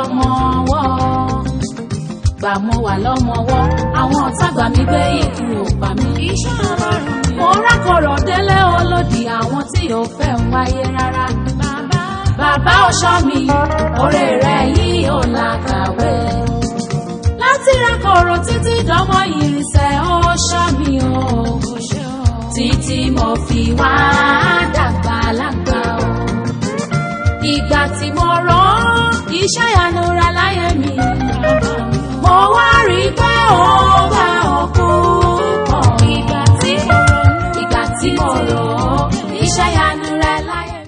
lọ́mọ ọwọ́ gbà mo wà lọ́mọ ọwọ́ àwọn ọ̀tá gbà mí gbé ikú ò pa mí. iṣẹ́ ọlọ́run ni mo rákọ̀rọ̀ délé olódì àwọn tí ò fẹ́ ń wáyé rárá. bàbá bàbá ọ̀ṣọ́ mi oore rẹ̀ yìí ò làkàwé. láti rákọ̀rọ̀ títí dánmọ́ ìrìnsẹ̀ ọ̀ṣọ́ mi o. kò ṣe o. títí mo fi wá dàgbà lágbà o. ìgbà tí mo rán iṣẹ́ ìyanura láyé mi. mo wá rí i pé ó bá òkú pọ̀. ìgbà tí mo ronú ìgbà tí mo rán iṣẹ́ ìyanura láyé mi.